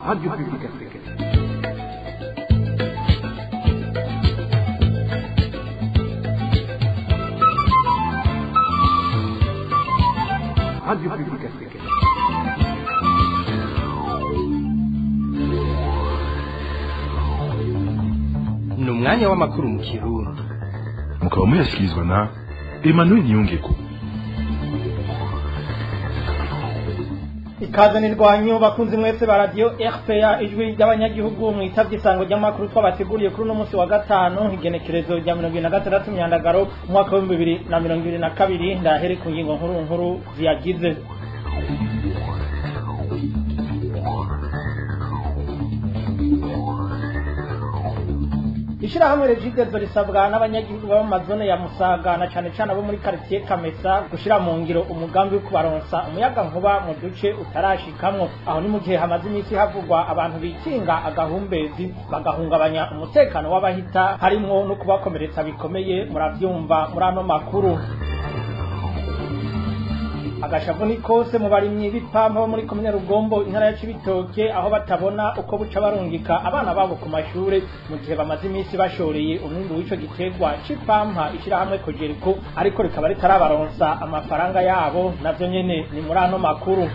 Radio Publique Africaine. Radio Publique Africaine. ni umwanya w'amakuru mu kirundi mukaba muyashyikirizwa na emmanuel niyongeko ikaze nirwanyu bakunzi mwese ba radio RPA ijwi ry'abanyagihugu mwitavye isango ry'amakuru twabateguriye kuri uno munsi wa gatanu igenekerezo rya mirongo ibiri na gatandatu myandagaro umwaka w'ibihumbi bibiri na mirongo ibiri na kabiri ndahere ku ngingo nkuru nkuru ziyagize ishirahamwe regidezo risabwa n'abanyagihugu baba mu mazone ya musaga na cane cane abo muri quartier kamesa gushira mu ngiro umugambi wo kubaronsa umuyaga nkuba mu duce utarashikamwo aho ni mu gihe hamaze iminsi havugwa abantu bikinga agahumbezi bagahungabanya umutekano w'abahita harimwo no kubakomeretsa bikomeye muravyumva muri ano makuru agashavu ni kose mu barimyi b'ipampa bo muri komine rugombo intara ya cibitoke aho batabona uko buca barungika abana babo ku mashure mu gihe bamaze iminsi bashoreye umwimbu w'ico giterwa c'ipampa ishirahamwe kojeriko ariko rikaba ritarabaronsa amafaranga yabo navyo nyene ni muri ano makuru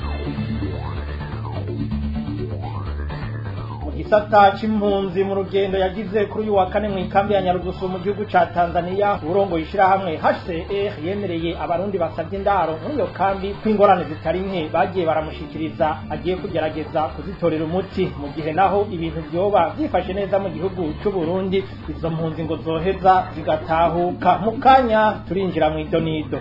gisata c'impunzi mu rugendo yagize kuri uyu wa kane mu ikambi ya Nyarugusu mu gihugu ca Tanzania urongo ishirahamwe HCR yemereye abarundi basavye indaro muri iyo kambi kw'ingorane zitari nke bagiye baramushikiriza agiye kugerageza kuzitorera umuti mu gihe naho ibintu vyoba vyifashe neza mu gihugu c'u Burundi izo mpunzi ngo zoheza zigatahuka mu kanya turinjira mu idonido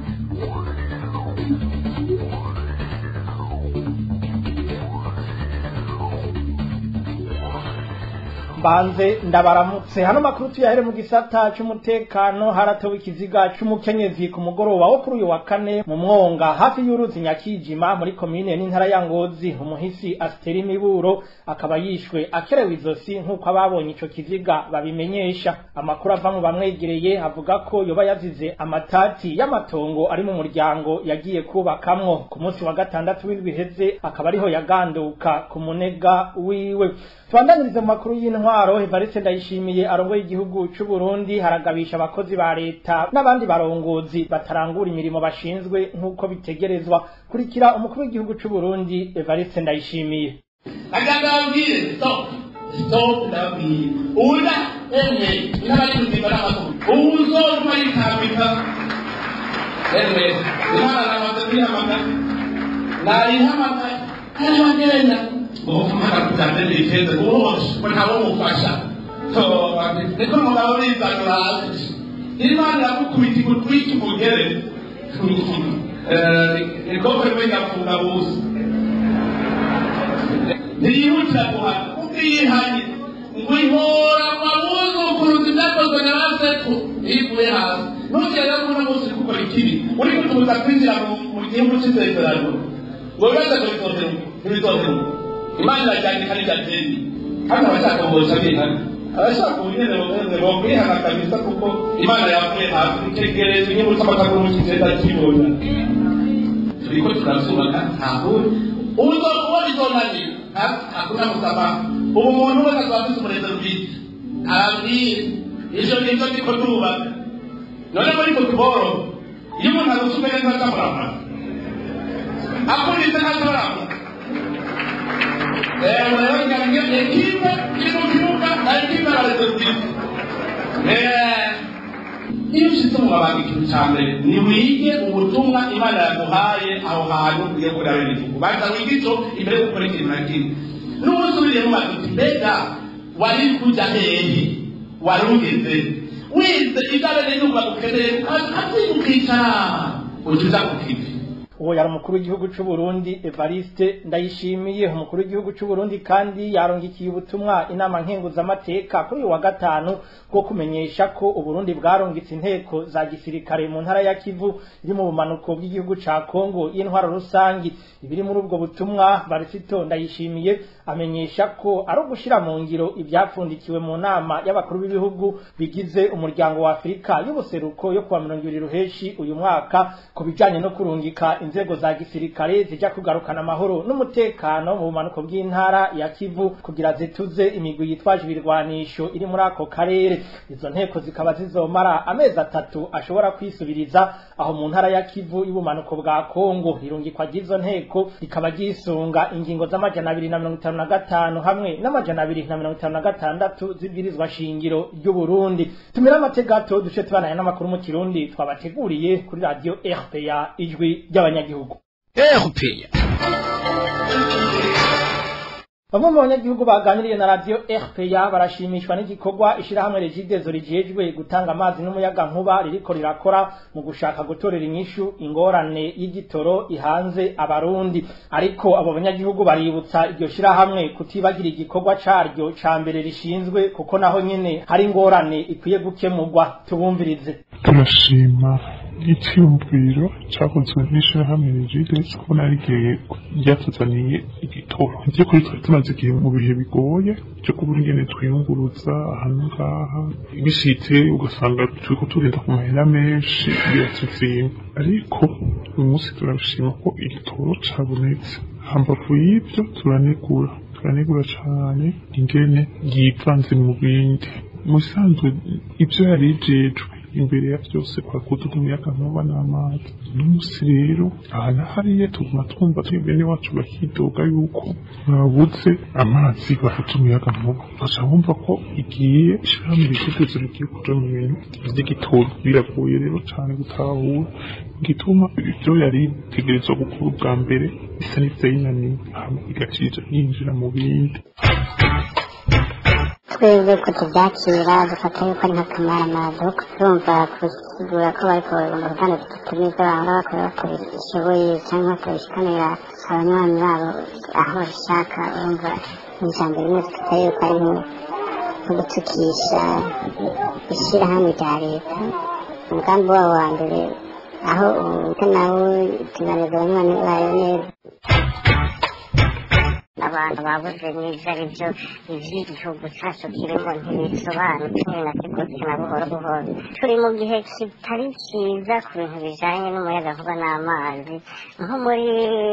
banze ndabaramutse hano makuru tuyahere mu gisata c'umutekano haratowe ikiziga c'umukenyezi ku mugoroba wo kuri uyu wa kane mu mwonga hafi y'uruzi nyakijima muri komine n'intara ya ngozi umuhisi asiteri miburo akaba yishwe akerewe izosi nk'uko ababonye ico kiziga babimenyesha amakuru ava mu bamwegereye avuga ko yoba yazize amatati y'amatongo ari mu muryango yagiye kubakamwo ku munsi wa gatandatu w'indwi iheze akaba ariho yaganduka ku munega wiwe tubandanirize mu makuru y'intwaro Evariste Ndayishimiye arongoye igihugu c'u Burundi haragabisha abakozi ba leta n'abandi barongozi batarangura imirimo bashinzwe nk'uko bitegerezwa kurikira umukuru w'igihugu c'u Burundi Evariste Ndayishimiye akagambire stop stop ndabwire ula emwe n'abari kuzimba n'amakuru uzoruma yitambika emwe imana namaze kwihamagara narihamagara hariho agenda ukumara kutambira ifeza wose ko ntawo mufasha niko mugabo bizanura hasi imana iramukubita igutwika umugere niko rimwe ngafunga busa ntiyihutira guhana ubwihanye ngo ihora abuzukuruza ibyakozwe na ba sekuru ivuye hasi nugera muri munsi uri gukora ikibi uri kutubuza kwinjira mu gihugu cy'isezerano ngo bibaze kubitondera ntibitondera imana iracyandika n'igateri hano abashaka kuboza bihana abashaka ubunene bumeze bokwihana kabisa kuko imana yavuye hasi itegereza inyungu z'amakaguru kigenda kibona turiko turazubaka ntahuri uzo kubona izo nani hakuna msamaha ubu muntu wese azaba afite umurezero bwite arabwire ivyo nivyo ndiko ndubaka none muri futuboro iyo umuntu agusume neza atamurama akurize ntatamurama murabaganya ekipe iri mu kibuga na ekipe ararezo bwite iyo ushyize mu mabanga ikintu cya mbere ni wige ubutumwa imana yaguhaye aho hantu ugiye kureba igihugu banza wige ico imbere yo gukora ikintu na kimwe n'ubusubiriye mu bantu uti mbega wari kuja hehe wari ugeze wize ibare n'inyumba gukeneye ukavyiga ukicara uca uja ku kivi uwo yari umukuru w'igihugu c'u Burundi Evariste Ndayishimiye umukuru w'igihugu c'u Burundi kandi yarongikiye ubutumwa inama nkenguzamateka kuri uyu wa gatanu bwo kumenyesha ko Uburundi bwarongitse inteko za gisirikare mu ntara ya Kivu iri mu bumanuko bw'igihugu ca Kongo y'intwaro rusangi ibiri muri ubwo butumwa Barisito Ndayishimiye amenyesha ko ari ugushira mu ngiro ivyapfundikiwe mu nama y'abakuru b'ibihugu bigize umuryango wa Afrika y'ubuseruko yo kuwa mirongo ibiri ruheshi uyu mwaka ku bijanye no kurungika inzego za gisirikare zija kugarukana amahoro n'umutekano mu bumanuko bw'intara ya Kivu kugira zituze imigwi yitwaje ibirwanisho iri muri ako karere izo nteko zikaba zizomara amezi atatu ashobora kwisubiriza aho mu ntara ya Kivu y'ubumanuko bwa Kongo irungikwa ry'izo nteko rikaba ryisunga ingingo z'amajana abiri na mirongo itanu na gatanu hamwe n'amajana abiri na mirongo itanu na gatandatu z'ibwirizwa shingiro ry'u Burundi tumira amategato duce tubananye n'amakuru mu kirundi twabateguriye kuri radio RPA ijwi ry'abanyagihugu erupeya Bamwe mu banyagihugu baganiriye na radio RPA barashimishwa n'igikorwa ishirahamwe Regidezo rijejwe gutanga amazi n'umuyaga nkuba ririko rirakora mu gushaka gutorera inyishu ingorane y'igitoro ihanze abarundi ariko abo banyagihugu baributsa iryo shirahamwe kutibagira igikorwa caryo ca mbere rishinzwe kuko naho nyene hari ingorane ikwiye gukemurwa tubumvirize turashima icyumviro cyakozwe n'ishyirahamwe rigidesi kubona rigiye ryatuzaniye igitoro ibyo kuri twari tumaze igihe mu bihe bigoye cyo kubura ingene twiyunguruza ahantu ngaha bishitse ugasanga turiko turinda ku mahera menshi biratuzimba ariko uyu munsi turabishima ko igitoro cabonetse hambavu y'ivyo turanegura turanegura cane ingene yivanze mu bindi mu bisanzwe ivyo yari ijejwe imbere ya byose kwakuduka umuyaga nkuba n'amazi n'umunsi rero aha na hariya tuguma twumva bene wacu bakidoga yuko babuze amazi bafite umuyaga nkuba baca bumva ko igiye ishirahamwe ritegezo rigiye kuja mu bintu vy'igitoro biragoye rero cane gutahura igituma ivyo yari itegerezwa gukora ubwa mbere bisa n'ivyayinaniwe hama igacija yinjira mu bindi twebwe ko tubyakira dufata yuko ari nk'akamaramaza kuko turumva kusigura ko bariko mu ruganda tutumiza bahora bakora bakora ishoboye cyangwa bakabishikanira abanywanyi babo aho bashaka urumva ijambo rimwe dufata yuko ari nko gutukisha ishyirahamwe rya leta umugambi wabo wa mbere aho ubute nawe tunaneza abanywanyi bayo neza abantu babuze n'ibyo ari byo iby'igihugu cyacu kirimo ntibisobanutse na kigutse na buhoro buhoro turi mu gihe kitari cyiza ku bintu bijyanye n'umuyagankuba n'amazi nko muri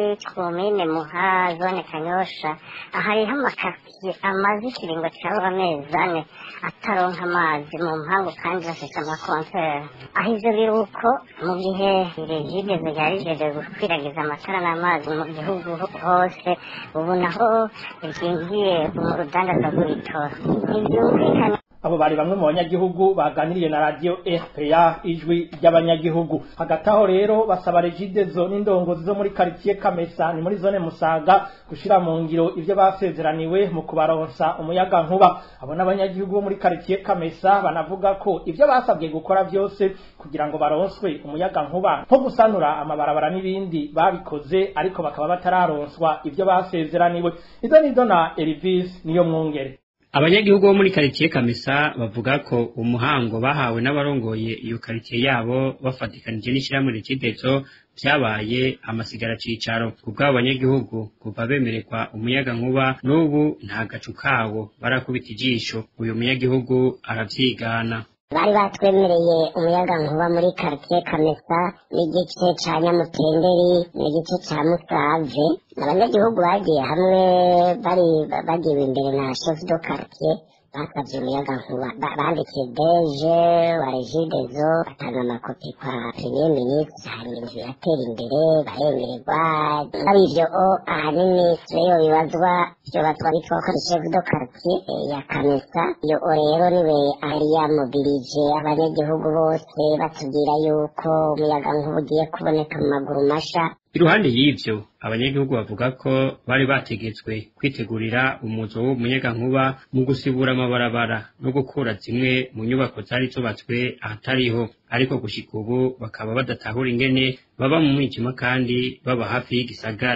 komine muha zone kanyosha hariho amakaritsiye amaze ikiringo cyaba amezi ane ataronka amazi mu mpangu kandi bafite amakonteri aho ibyo biri uko mu gihe regideze ryari rigejeje gukwiragiza amatara n'amazi mu gihugu hose ubu naho ryinjiye mu rudandaza rw'ibitoro ntibyumvikane abo bari bamwe mu banyagihugu baganiriye na radio RPA ijwi ry'abanyagihugu hagati aho rero basaba regidezo n'indongozi zo muri quartier Kamesa ni muri zone Musaga gushira mu ngiro ivyo basezeraniwe mu kubaronsa umuyaga nkuba abo n'abanyagihugu bo muri quartier Kamesa banavuga ko ivyo basabwe gukora byose kugira ngo baronswe umuyaga nkuba nko gusanura amabarabara n'ibindi babikoze ariko bakaba batararonswa ivyo basezeraniwe izo nizo na Elvis niyo mwungere abanyagihugu bo muri karitsiye kamesa bavuga ko umuhango bahawe n'abarongoye iyo karitsiye yabo bafatikanije n'ishyirahamwe rikidezo vyabaye amasigara cicaro kubw'abo banyagihugu kuva bemererwa umuyaga nkuba n'ubu nta gacu kawo barakubita ijisho uyu munyagihugu aravyigana bari batwemereye umuyaga nkuba muri quartier kamesa n'igice ca nyamutenderi n'igice ca musave abanyagihugu bagiye hamwe bari bagiwe imbere na chef de quartier basabye umuyaga nkuba bandikiye deje wa regidezo batanga amakopi kwa premier ministre hari ibintu biratera imbere baremererwa ari ivyo o ahanini siyo bibazwa vyobazwa bitwa chef de quartier ya kamesa iyo o rero niwe ari yamobilije abanyagihugu bose batubwira yuko umuyaga nkuba ugiye kuboneka mu maguru masha iruhande y'ivyo abanyagihugu bavuga ko bari bategetswe kwitegurira umuzo w'umunyagankuba mu gusibura amabarabara no gukura zimwe mu nyubako zari zubatswe ahatariho ariko gushika ubu bakaba badatahura ingene baba mu mwijima kandi baba hafi y'igisagara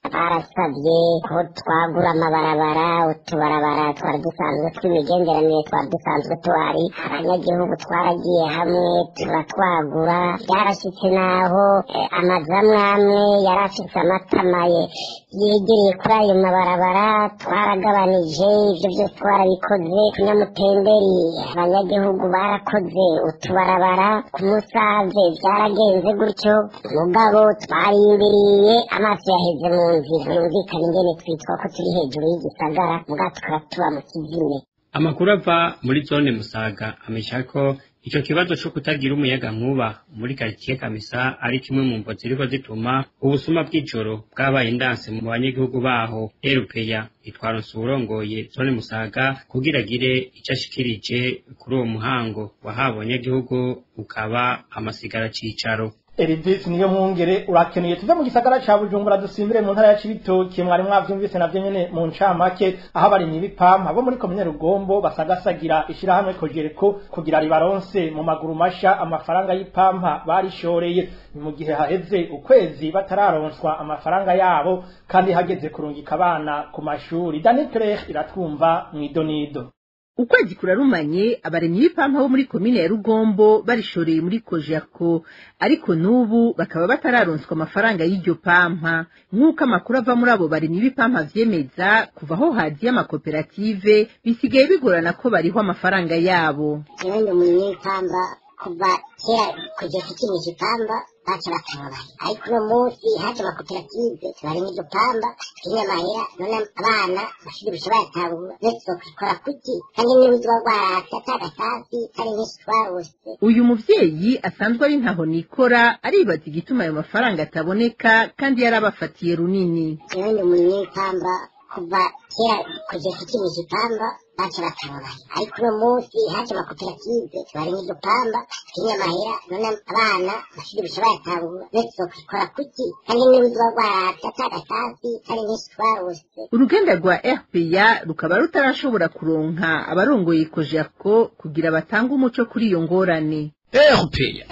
twarasabye ko twagura amabarabara utubarabara twari dusanzwe tw'imigenderanire twari dusanzwe tuhari abanyagihugu twaragiye hamwe turatwagura byarashyitse n'aho eh, amazu amwe amwe yari afite amatamaye yegereye kuri ayo mabarabara twaragabanije ibyo byose twarabikoze kunyamutenderi abanyagihugu barakoze utubarabara ku musave byaragenze gutyo mugabo twarindiriye amaso yaheze mu nzira yumvikana ingene twitwa ko turi hejuru y'igisagara mugabo tukaba tuba mu kizime amakuru ava muri zone musaga amesha ko ico kibazo co kutagira umuyaga nkuba muri karitsiye kamisa ari kimwe mu mvo ziriko zituma ubusuma bw'ijoro bwabaye indanse mu banyagihugu baho erupeya itwaronse uwurongoye zone musaga kugira agire ico ashikirije kuri uwo muhango wahawe abanyagihugu ukaba amasigara cicaro Eridis niyo mwungere urakeneye tuve mu gisagara ca Bujumbura dusimbire mu ntara ya Cibitoke mwari mwavyumvise navyo nyene mu ncamake aho abarimyi b'ipampa bo muri komine Rugombo basagasagira ishirahamwe Kojereko kugira ribaronse mu maguru masha amafaranga y'ipampa barishoreye ni mu gihe haheze ukwezi batararonswa amafaranga yabo kandi hageze kurungika abana ku mashuri Danitre iratwumva mwidonido ukwezi kurarumanye abaremyi b'ipampa bo muri komine ya rugombo barishoreye muri kojako ariko n'ubu bakaba batararonswa amafaranga y'iryo pampa nk'uko amakuru ava muri abo baremyi b'ipampa vyemeza kuva aho haziye amakoperative bisigaye bigorana ko bariho amafaranga yabo jewe ndi umurimyi w'ipamba kuva kera kugeza ikinisha ipamba baca batababaye ariko uno munsi haje amakoperative barimo iryo pamba twinyamahera none abana amashuri bisha bayatahura ndetse bakikora kuki kandi n'ubuzima bwaratse atagatasi kari nyinshi twarose uyu muvyeyi asanzwe ari ntaho nikora aribaza igituma ayo mafaranga ataboneka kandi yarabafatiye runini jewe ndi umurimyi w'ipamba kuva kera kugeza ikinisha ipamba baca batababaye ariko uno munsi haje amakoperative barimo iryo pamba twinyamahera none abana amashuri bisha bayatahura ndetse bakikora kuki kandi n'ubuzima bwaratse atagatasi kari nyinshi twarose uruganda rwa rpa rukaba rutarashobora kuronka abarongoye kojako kugira batange umuco kuri iyo ngorane erupeya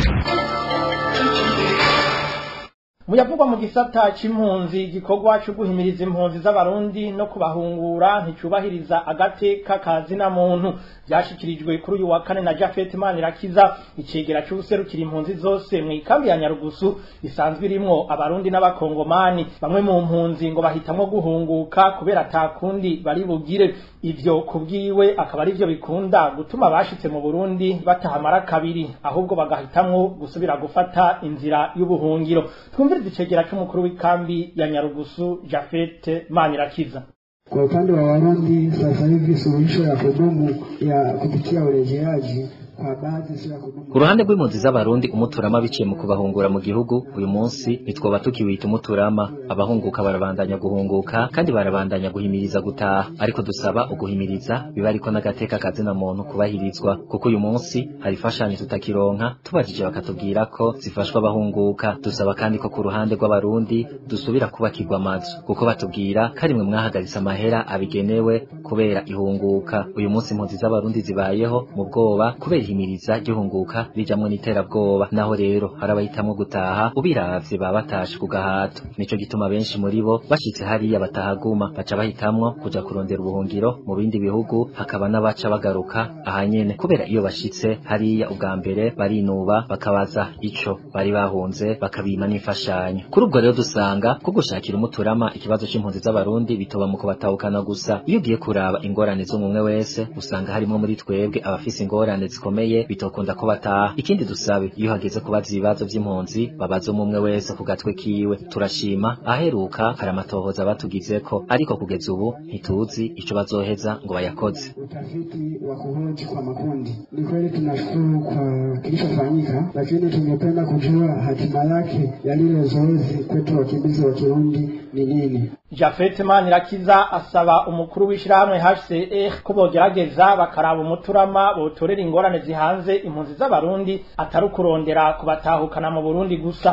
muyavugwa mu gisata c'impunzi igikorwa co guhimiriza impunzi z'abarundi no kubahungura nticubahiriza agateka ka zina muntu vyashikirijwe kuri uyu wa kane na Jafet Manirakiza icegera c'ubuserukira impunzi zose mu ikambi ya Nyarugusu isanzwe irimwo abarundi n'abakongomani bamwe mu mpunzi ngo bahitamwo guhunguka kubera atakundi bari bugire ivyo kubwiwe akaba ari vyo bikunda gutuma abashitse mu Burundi batahamara kabiri ahubwo bagahitamwo gusubira gufata inzira y'ubuhungiro twumvirize icegera c'umukuru w'ikambi ya Nyarugusu Jafet Manirakiza Kwa upande wa Warundi sasa hivi suluhisho ya kudumu ya kupitia urejeaji kwa baadhi sio ya kudumu. ku ruhande rw'impunzi z'abarundi umuturama biciye mu kubahungura mu gihugu uyu munsi nitwoba tukiwita umuturama abahunguka barabandanya guhunguka kandi barabandanya guhimiriza gutaha ariko dusaba uguhimiriza biba ariko n'agateka kazina muntu kubahirizwa kuko uyu munsi hari imfashanyo tutakironka tubajije bakatubwira ko zifashwa abahunguka dusaba kandi ko ku ruhande rw'abarundi dusubira kubakirwa amazu kuko batubwira ko ari mwe mwahagaritse amahera abigenewe kubera ihunguka uyu munsi impunzi z'abarundi zibayeho mu bwoba kubera ihimiriza ry'ihunguka rijamwo n'iterabwoba naho rero hari abahitamwo gutaha ubiravye baba batashe ku gahato nico gituma benshi muri bo bashitse hariya batahaguma baca bahitamwo kuja kurondera ubuhungiro mu bindi bihugu hakaba n'abaca bagaruka ahanyene kubera iyo bashitse hariya ubwa mbere barinuba bakabaza ico bari bahunze bakabima n'imfashanyo kuri ubwo rero dusanga ko gushakira umuturama ikibazo c'impunzi z'abarundi bitoba mu kubatahukana gusa iyo ugiye kuraba ingorane z'umwe wese usanga harimwo muri twebwe abafise ingorane zikomeye bitokunda ko bataha ikindi dusabe iyo hageze kubaza ibibazo vy'impunzi babaza umwe wese ku gatwe kiwe turashima aheruka hari amatohoza batugizeko ariko kugeza ubu ntituzi ico bazoheza ngo bayakoze Utafiti wa kuhoji kwa makundi. Ni kweli tunashukuru kwa kilichofanyika, lakini tungependa kujua hatima yake ya lile zoezi kwetu wakimbizi wa Kirundi ni nini. Jafet Manirakiza asaba umukuru w'ishirahamwe HCR ko bogerageza bakaraba umuturama botorera ingorane zihanze impunzi z'abarundi atari ukurondera kubatahukana mu Burundi gusa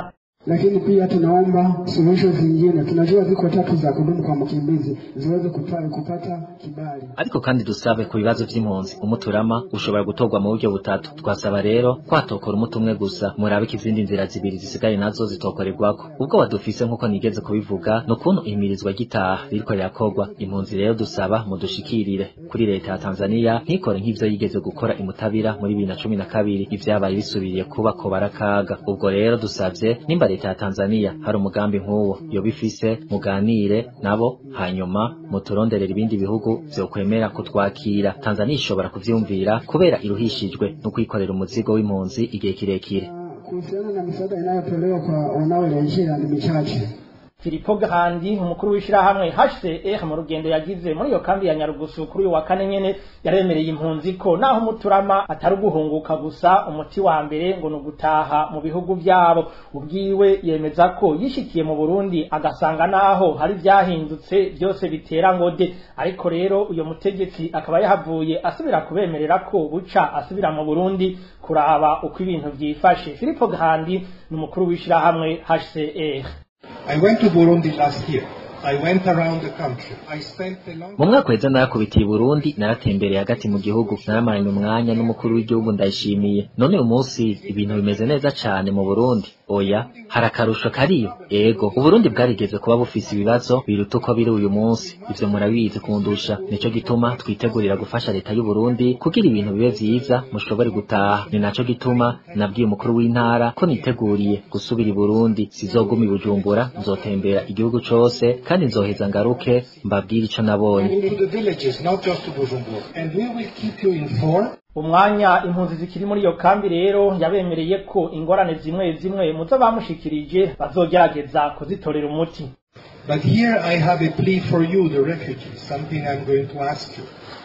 lakini pia tunaomba suluhisho zingine. Tunajua ziko tatu za kudumu kwa mkimbizi ziweze kupa, kupata kibali. ariko kandi dusabe ku bibazo vy'impunzi umuturama ushobora gutorwa mu buryo butatu twasaba rero kwatokora umuti umwe gusa murabe ko izindi nzira zibiri zisigaye nazo zitokorerwako ubwo badufise nk'uko nigeze kubivuga ni ukuntu ihimirizwa ry'itaha ririko rirakorwa impunzi rero dusaba mudushikirire kuri leta ya tanzania ntikore nk'ivyo yigeze gukora imutabira muri bibiri na cumi na kabiri ivyabaye bisubiriye kuba ko barakaga ubwo rero dusavye nimba leta ya tanzania hari umugambi nk'uwo yoba ifise muganire nabo hanyuma muturonderera ibindi bihugu vyokwemera kutwakira tanzania ishobora kuvyumvira kubera iruhishijwe no kwikorera umuzigo w'impunzi igihe kirekire Kuhusiana na misaada inayotolewa kwa wanaorejea ni michache. Filipo Gahandi umukuru w'ishirahamwe HCR mu rugendo yagize muri iyo kambi ya Nyarugusu kuri uyu wa kane nyene yaremereye impunzi ko naho umuturama atari uguhunguka gusa umuti wa mbere ngo ni ugutaha mu bihugu vyabo ubwiwe yemeza ko yishikiye mu Burundi agasanga naho hari vyahindutse byose bitera ngode ariko rero uyo mutegetsi akaba yahavuye asubira kubemerera ko buca asubira mu Burundi kuraba uko ibintu vyifashe Filipo Gahandi ni umukuru w'ishirahamwe HCR I went to Burundi last year. I went around the country. I spent a long mu mwaka weza narakubitiye i burundi naratembereye hagati mu gihugu naramaranye umwanya n'umukuru w'igihugu ndayishimiye none uyu munsi ibintu bimeze neza cane mu burundi oya hari akarusho kariyo ego uburundi bwarigeze kuba bufise ibibazo biruta uko biri uyu munsi ivyo murabizi kundusha nico gituma twitegurira gufasha leta y'uburundi kugira ibintu bibe vyiza mushobore gutaha ni naco gituma nabwiye umukuru w'intara ko niteguriye gusubira i burundi sizoguma i bujumbura nzotembera igihugu cose kandi nzoheza ngaruke mbabwire ico nabonye into the villages, not just to Bujumbura. And we will keep you informed. umwanya impunzi zikiri muri iyo kambi rero yabemereye ko ingorane zimwe zimwe muzo bamushikirije bazogerageza kuzitorera umuti But here I have a plea for you, the refugees, something I'm going to ask you.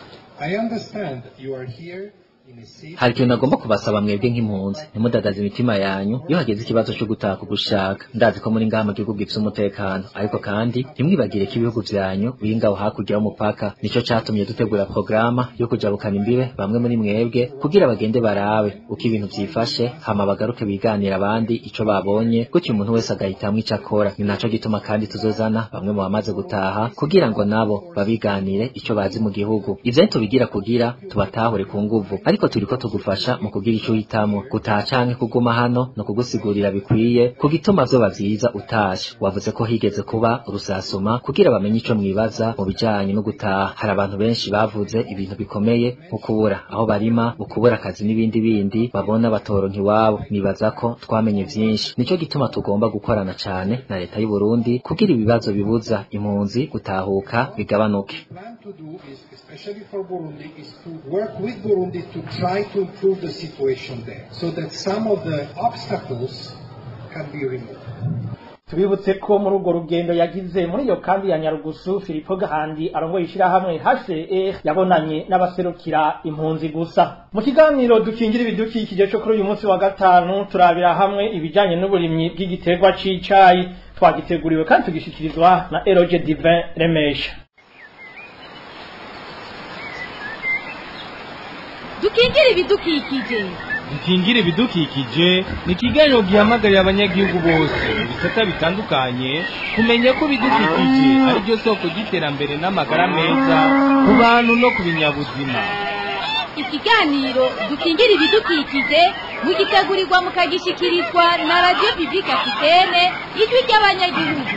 I understand you are here in a safe hari ikintu nagomba kubasaba mwebwe nk'impunzi ntimudadaze imitima yanyu iyo hageze ikibazo cyo gutaha kugushaka ndazi ko muri ngaha mu gihugu gifite umutekano ariko kandi ntimwibagire ko ibihugu vyanyu biri ngaho hakurya y'umupaka nico catumye dutegura porogaramu yo kujabukana imbibe bamwe muri mwebwe kugira bagende barabe uko ibintu vyifashe hama bagaruke biganira abandi ico babonye gutyo umuntu wese agahitamwo ico akora ni naco gituma kandi tuzozana bamwe mu bamaze gutaha kugira ngo nabo babiganire ico bazi mu gihugu ivyo ntitubigira kugira tubatahure ku nguvu ariko turiko tugufasha mu kugira ico uhitamo gutaha canke kuguma hano no kugusigurira bikwiye ku gituma vyoba vyiza utashe wavuze ko higeze kuba urusasuma kugira bamenye ico mwibaza mu bijanye no gutaha hari abantu benshi bavuze ibintu bikomeye nko kubura aho barima ukubura akazi n'ibindi bindi babona batoronka iwabo nibaza ko twamenye vyinshi nico gituma tugomba gukorana cane na leta y'u Burundi kugira ibibazo bibuza impunzi gutahuka bigabanuke plan to do is, especially for Burundi, is to work with Burundi to try to improve the situation there so that some of the obstacles can be removed. tubibutse ko muri urwo rugendo yagize muri iyo kambi ya Nyarugusu Filipo Gahandi arongoye ishirahamwe HCR yabonanye n'abaserukira impunzi gusa mu kiganiro dukingira ibidukikije cyo kuri uyu munsi wa gatanu turabira hamwe ibijanye n'uburimyi bw'igiterwa c'icayi twagiteguriwe kandi tugishikirizwa na Eroge Divin Remesha dukingire ibidukikije dukingire ibidukikije ni ikiganiro gihamagarira abanyagihugu bose mu bisata bitandukanye kumenya ko ibidukikije ari byo soko ry'iterambere n'amagara meza ku bantu no ku binyabuzima ikiganiro dukingire ibidukikije mugitegurirwa mukagishikirizwa na radiyo bibika kitene ijwi ry'abanyagihugu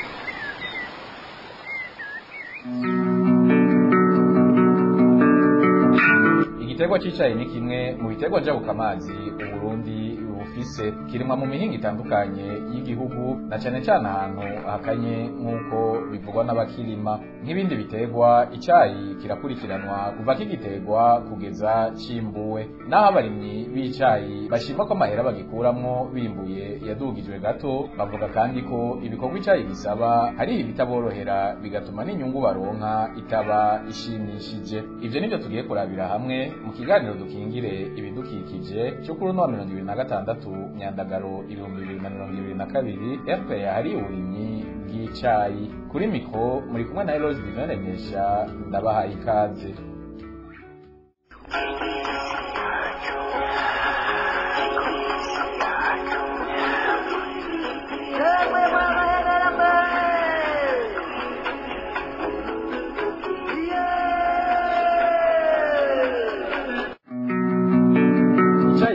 igiterwa c'icayi ni kimwe mu biterwa njabukamazi uburundi bufise kirimwa mu mihinga itandukanye y'igihugu na cane cane ahantu hakanye nk'uko bivugwa n'abakirima nk'ibindi biterwa icayi kirakurikiranwa kuva kigiterwa kugeza cimbuwe naho abarimyi b'icayi bashima ko amahera bagikuramwo bimbuye yadugijwe gato bavuga kandi ko ibikorwa icayi bisaba hari ibitaborohera bigatuma n'inyungu baronka itaba ishimishije ivyo nivyo tugiye kurabira hamwe mu kiganiro dukingire ibidukikije cyo kuri uno wa mirongo ibiri na gatandatu myandagaro ibihumbi bibiri na mirongo ibiri na kabiri fpr hari uburimyi bw'icayi kuri mikro muri kumwe na eloge divin remesha ndabahaye ikaze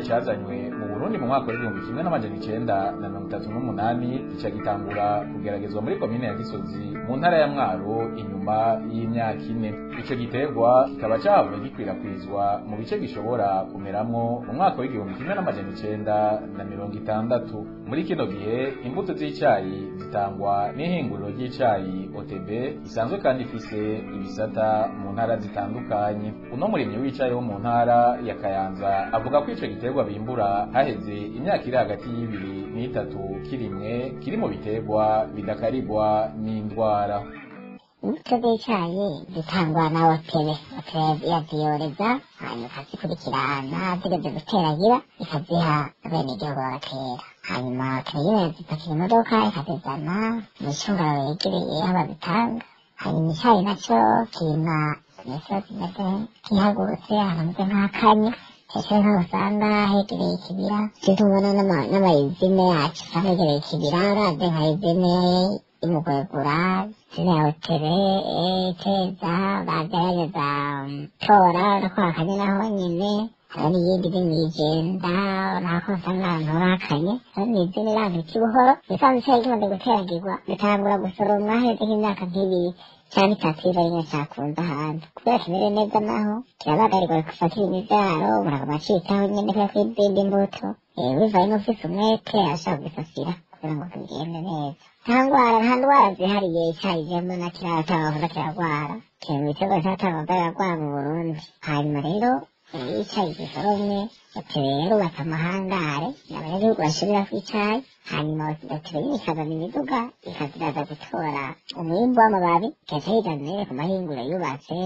cyazanywe mu burundi mu mwaka w'igihumbi kimwe n'amajana icenda na mirongo itatu n'umunani gica gitangura kugeragezwa muri komine ya gisozi mu ntara ya mwaro inyuma y'imyaka ine ico giterwa kikaba cahavuye gikwirakwizwa mu bice bishobora kumeramwo mu mwaka w'igihumbi kimwe n'amajana icenda na mirongo itandatu muri kino gihe imbuto z'icayi zitangwa n'ihinguriro ry'icayi OTB isanzwe kandi ifise ibisata mu ntara zitandukanye uno murimyi w'icayi wo mu ntara ya Kayanza avuga ko ico giterwa bimbura haheze imyaka iri hagati y'ibiri n'itatu kirimwe kiri mu biterwa bidakaribwa n'indwara imbuto z'icayi zitangwa na otebe otebe yaziyoreza hanyuma ikazikurikirana zigeze guteragira ikaziha abenegihugu bagatera hanyuma otebe zipakira imodoka ikazizana mu icungaro yegereye aho bazitanga hanyuma icayi naco kirima imisozi imeze nk'ihagurutse ahantu hameze nk'akanya hejuru nk'aho usanga hegereye ikibira sinzi ubona n'amayizine yacu usanga hegereye ikibira uravye nka izine imugwegura ziriya hotebe teza bagerageza tora urako hakanye naho nyene hari n'iyindi iri mw'ijenda urako usanga ahantu hakanye hari n'izindi rantu ikibuhoro bisanzwe icayi kimaze guteragirwa bitangura gusoromwa heze nk'imyaka nk'ibiri cyane itatu iva rimwe cyakunze ahantu kubera kimeze neza naho kirabagarirwa gufatira imivyaro muraguma citaho nyene kubera ko izindi mbuto bivaye n'ufise umwete ashaka kugisasira kugira ngo bigende neza nta ndwara nta ndwara zihariye icyayi jemwe na kiratanga kiragwara kiri mu bitego cyatanga kiragwara mu burundi hanyuma rero iyo icyayi gisoromwe batewe rero bata amahangare abanyagihugu bashirira ku icyayi hanyuma batewe nyine ikazana imiduga ikaziraza gutora umwimbu w'amababi igaca yigana rero ku mahinguro yubatse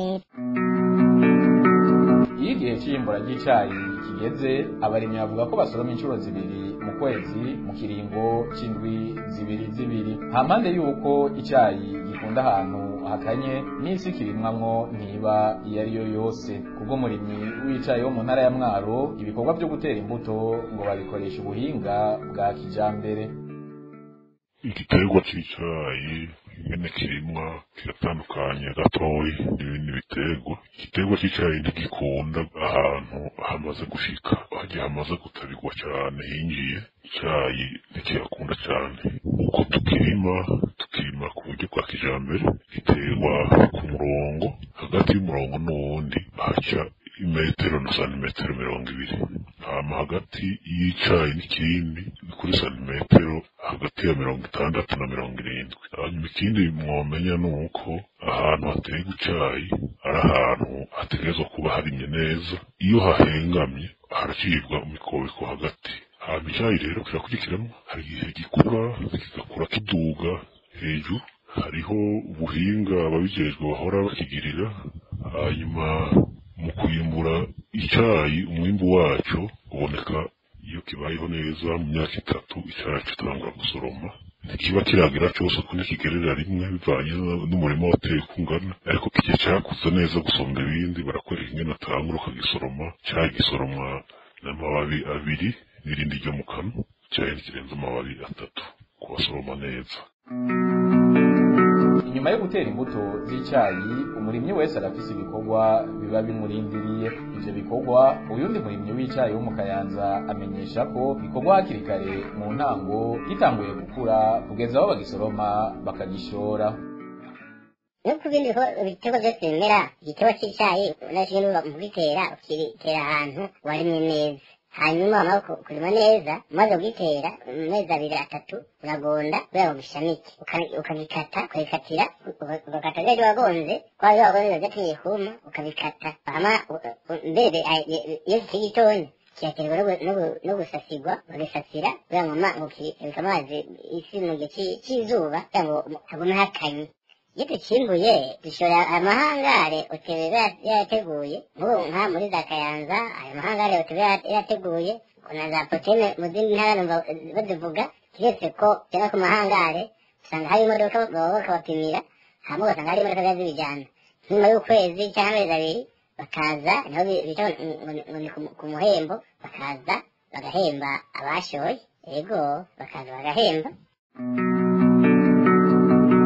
iyo igihe cy'iyimbura ry'icayi kigeze abarimyi bavuga ko basoroma inshuro zibiri mu kwezi mu kiringo c'indwi zibiri zibiri nta mpande y'uko icayi gikunda ahantu hakanye n'isi kirimwamwo ntiba iyo ari yo yose kubw'umurimyi w'icayi wo mu ntara ya mwaro ibikorwa vyo gutera imbuto ngo babikoresha ubuhinga bwa kijambere igiterwa c'icayi ingene kirimwa kiratandukanye gatoyi n'ibindi biterwa igiterwa c'icayi ntigikunda ahantu hamaze gushika hagiye hamaze gutabirwa cane hinjiye icayi ntikihakunda cane uko tukirima tukirima ku buryo bwa kijambere giterwa ku murongo hagati y'umurongo n'uwundi haca imetero na santimetero mirongo ibiri hama hagati y'icayi n'ikindi ni kuri santimetero hagati ya mirongo itandatu na mirongo irindwi hanyuma ikindi mwomenya ni uko ahantu haterwa icayi ari ahantu hategerezwa kuba harimye neza iyo hahengamye haracibwa imikobeko hagati hanyuma icayi rero kirakurikiramo hari igihe gikura kigakura kiduga hejuru hariho ubuhinga ababijejwe bahora bakigirira hanyuma mu kwimbura icayi umwimbu waco uboneka iyo kibayeho neza mu myaka itatu icayi kitangura gusoroma ntikiba kiragira cose ko ntikigerera rimwe bivanye n'umurima wateye uko ungana ariko kigihe cakuze neza gusumba ibindi barakwereka ingene atangura ukagisoroma cayi gisoromwa n'amababi abiri n'irindi ryo mu kanwa icayi ntikirenze amababi atatu kubasoroma neza inyuma yo gutera imbuto z'icayi umurimyi wese arafise ibikorwa biba bimurindiriye ivyo bikorwa uyundi murimyi w'icayi wo mu kayanza amenyesha ko bikorwa hakiri kare mu ntango gitanguye gukura kugeza aho bagisoroma bakagishora no ku bindi biterwa byose bimera igiterwa cy'icyayi unashije n'uba mu kugitera ukitera ahantu warimye neza hanyuma wamara kurima neza umaze kugitera mu mezi abiri atatu uragonda kubera ngo gishamike ukabikata ukabikatira ugakata rero wagonze kwa byo wagonze biba byatumye kuma ukabikata hama mbere iyo kikiri gitonya kigaterwa no gusasirwa bagisasira kugira ngo ngo kibika amazi isi mu gihe cy'izuba kugira ngo hagume hakanye iyo ducimbuye dushora amahangare otebe yarateguye nk'ubu nka muri za kayanza ayo mahangare otebe yarateguye na za potene mu zindi ntara numva bazivuga kiretse ko cyangwa ku mahangare usanga hari imodoka baba bakabapimira hama ugasanga hari imodoka ziba zibijyana nyuma y'ukwezi cyangwa amezi abiri bakaza niho bita ngo ni ku muhembo bakaza bagahemba abashoye yego bakaza bagahemba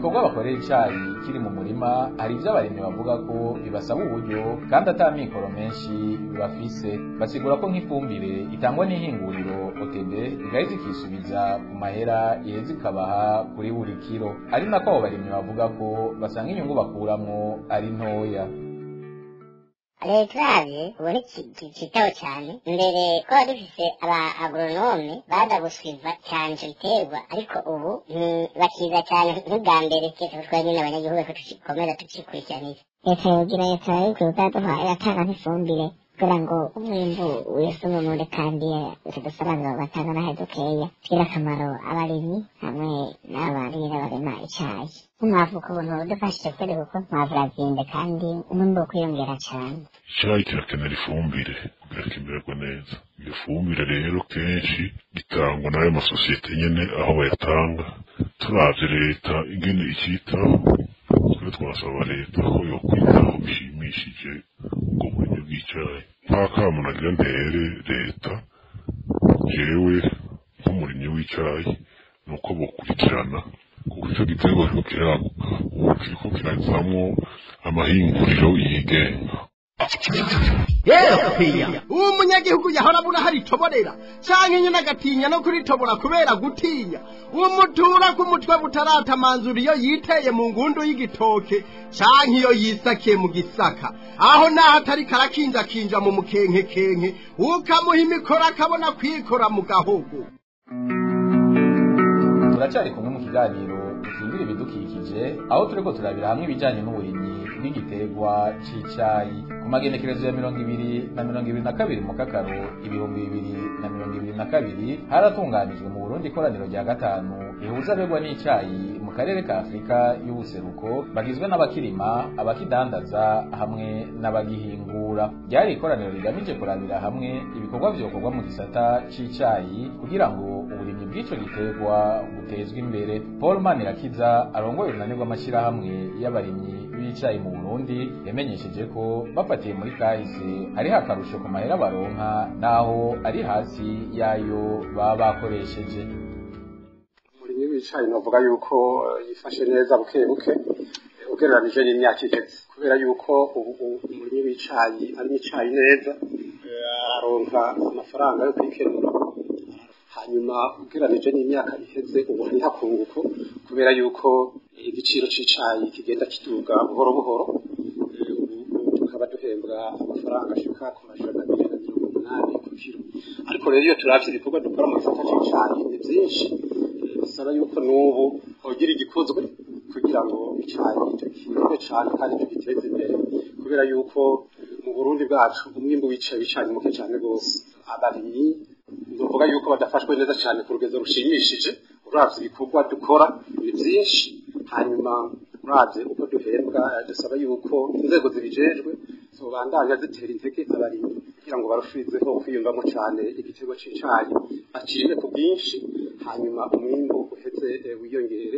ibikorwa bakorera icayi kiri mu murima hari ivyo abarimyi bavuga ko bibasaba uburyo kandi ata mikoro menshi bafise basigura ko nk'ifumbire itangwa n'ihinguriro OTB igahita ikisubiza ku mahera iheza ikabaha kuri buri kiro ari nako abo barimyi bavuga ko basanga inyungu bakuramwo ari ntoya leta uravye ubona kitaho cyane mbere twaba dufise aba agronome baza guswiva cyane ico giterwa ariko ubu bakiza cyane nk'ubwa mbere kese twari nyine abanyagihugu ko tugikomeza tucikurikiraniza leta yogira leta yikwiye kuzaduha iratanga nk'ifumbire kugira ngo umwimbu wisumumure kandi utudusobanuro batanga n'ahe dukeya tugire akamaro abarimyi hamwe n'abarira barema icayi nk'umwavu ku buntu budufashije kweri kuko umwavu urazimbe kandi umwimbu wo kwiyongera cane icayi kirakenera ifumbire kugira kimererwe neza iyo fumbire rero kenshi gitangwa n'ayo masosiyete nyene aho bayatanga turavye leta ingene ikitaho twe twasaba leta ko yokwitaho bishimishije ubwo burimyi bw'icayi nk'akamu nagira ntere leta jewe nk'umurimyi w'icayi ni uko bokurikirana kuko ico giterwa kiriko kiraguka ubu kiriko kirazamwo amahinguriro yigenga yepiya uwo munyagihugu yahora abura hari itoborera canke nyene agatinya no kuritobora kubera gutinya uwo mutura k'umutwe butaratamanzura iyo yiteye mu ngundu y'igitoke canke iyo yisakiye mu gisaka aho naho atari karakinjakinja mu mukenkekenke ukamuha imikoro akabona kwikora mu gahogo turacyari kumwe mu kiganiro dukingira ibidukikije aho turiko turabira hamwe ibijanye n'uburimyi bw'igiterwa c'icayi ku magenekerezo ya mirongo ibiri na mirongo ibiri na kabiri mu kakaro ibihumbi bibiri na mirongo ibiri na kabiri haratunganijwe mu burundi ikoraniro rya gatanu rihuza abegwa n'icayi mu karere ka afurika y'ubuseruko bagizwe n'abakirima abakidandaza hamwe n'abagihingura ryari ikoraniro rigamije kurabira hamwe ibikorwa vyokorwa mu gisata c'icayi kugira ngo uburimyi bw'ico giterwa butezwe imbere paul manirakiza arongoye urunani rw'amashyirahamwe y'abarimyi b'icayi mu burundi yamenyesheje ko bafatiye muri kahise hariho akarusho ku mahera baronka naho ari hasi y'ayo baba bakoresheje umurimyi w'icayi novuga yuko yifashe neza buke buke ugereranije n'imyaka iheze kubera yuko ubu umurimyi w'icayi arimo icayi neza aronka amafaranga yo kwikenura hanyuma ugereranije n'imyaka iheze ubu hariho akunguko kubera yuko igiciro c'icayi kigenda kiduga buhoro buhoro tukaba duhembwa amafaranga ashika ku majana abiri na mirongo umunani ku kiro ariko rero iyo turavye ibikorwa dukora mu gisata c'icayi ni vyinshi bisaba yuko n'ubu hogira igikozwe kugira ngo icayi tukirime cane kandi tugiteze imbere kubera yuko mu burundi bwacu umwimbu w'icayi w'icayi muke cane rwose abarimyi novuga yuko badafashwe neza cane ku rugero rushimishije uravye ibikorwa dukora ni vyinshi hanyuma uravye uko duhembwa dusaba yuko inzego zibijejwe zobandanya zitera intege abarimyi kugira ngo barushirizeho kwiyumvamo cane igitego c'icayi bakirime ku bwinshi hanyuma umwimbu uheze wiyongere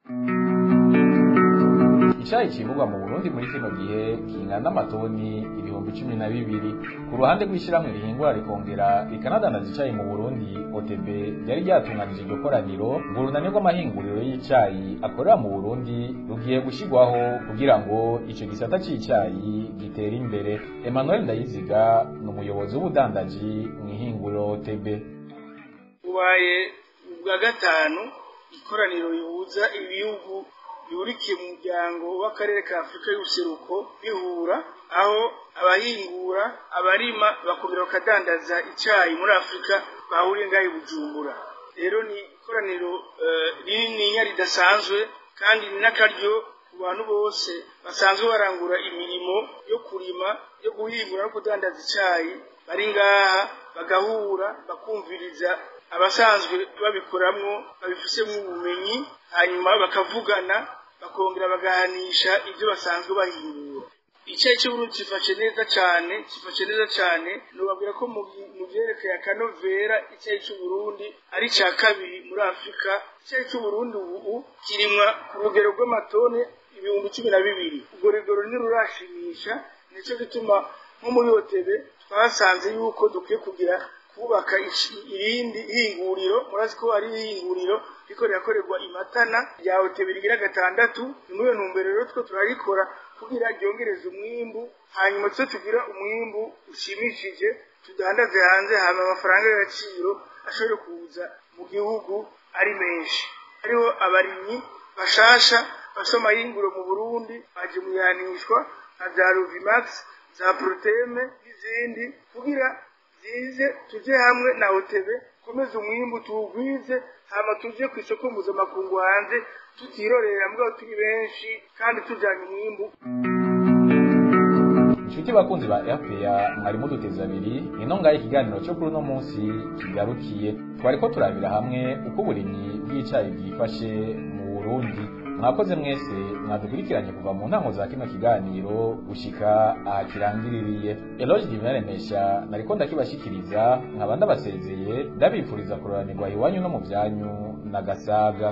icayi cimburwa mu burundi muri kino gihe kingana n'amatoni ibihumbi cumi na bibiri ku ruhande rw'ishyirahamwe rihingura rikongera rikanadandaza icayi mu burundi otb ryari ryatunganije iryo koraniro ngo urunani rw'amahinguriro y'icayi akorera mu burundi rugiye gushyirwaho kugira ngo ico gisata c'icayi gitere imbere emmanuel ndayiziga ni umuyobozi w'ubudandaji mw'ihinguriro otb ubaye ubwa gatanu ikoraniro rihuza ibihugu bihurikiye mu muryango w'akarere ka afurika y'ubuseruko bihura aho abahingura abarima bakongera bakadandaza icyayi muri afurika bahuriye ngaho i bujumbura rero ni ikoraniro rinininya ridasanzwe kandi ni n'akaryo ku bantu bose basanzwe barangura imirimo yo kurima yo guhingura no kudandaza icyayi bari ngaha bagahura bakumviriza abasanzwe babikoramwo babifisemo ubumenyi hanyuma bakavugana bakongera bagahanisha ibyo basanzwe bahingura icyayi cy'uburundi gifashe neza cyane gifashe neza cyane nubabwira ko mu byerekeye akanovera icyayi cy'uburundi ari icya kabiri muri afurika icyayi cy'uburundi ubu kirimwa ku rugero rw'amatone ibihumbi cumi na bibiri urwo rugero ntirurashimisha nicyo gituma nko muri hotebe twasanze yuko dukwiye kugira ku kubaka ici- irindi hinguriro murazi ko ari ihinguriro riko rirakorerwa imatana rya hoteli rigira gatandatu ni muri iyo ntumbero rero two turarikora kugira ryongereze umwimbu hanyuma tuze tugira umwimbu ushimishije tudandaze hanze hama amafaranga y'agaciro ashobore kuza mu gihugu ari menshi hariho abarimyi bashasha bafite amahinguro mu burundi baje mu ihanishwa nka za ruvimax za proteme n'izindi kugira zize tuje hamwe na otebe komeza umwimbu tuwugwize hama tuje ku isoko mpuzamakungu hanze tutirorera mbwa turi benshi kandi tujanye umwimbu inshuti bakunzi ba rpa mwari muduteze abiri ino ngaho ikiganiro cyo kuri uno munsi kigarukiye twari ko turabira hamwe uko uburimyi bw'icayi bwifashe mu burundi mwakoze mwese mwadukurikiranye kuva mu ntango za kino kiganiro gushika aha kirangiririye eloge divinaremesha nariko ndakibashikiriza nkaba ndabasezeye ndabifuriza kuroranirwa iwanyu no mu byanyu na gasaga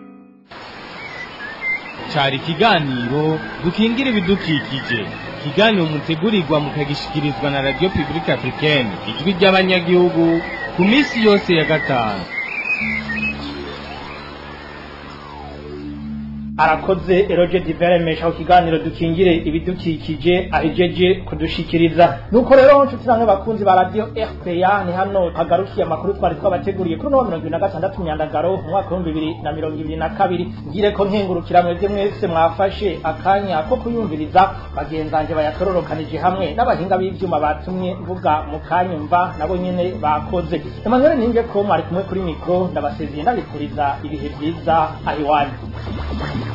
cari ikiganiro dukingira ibidukikije ikiganiro mutegurirwa mukagishikirizwa na radio publique africaine ijwi ry'abanyagihugu ku minsi yose ya gatanu arakoze eroge diveremesha ku kiganiro dukingire ibidukikije ahijeje kudushikiriza nuko rero nshuti namwe bakunzi ba radio rpa ni hano hagarukiye amakuru twari twabateguriye kuri uno wa mirongo ibiri na gatandatu myandagaro mu mwaka w'ibihumbi bibiri na mirongo ibiri na kabiri ngire ko nkengurukira mwebwe mwese mwafashe akanya ko kuyumviriza bagenzanje bayatororokanije hamwe n'abahinga b'ivyuma batumye mvuga mu kanyumva nabo nyene bakoze emmanuel ninge ko mwari kumwe kuri mikro ndabasezeye ndabifuriza ibihe vyiza ahiwanyu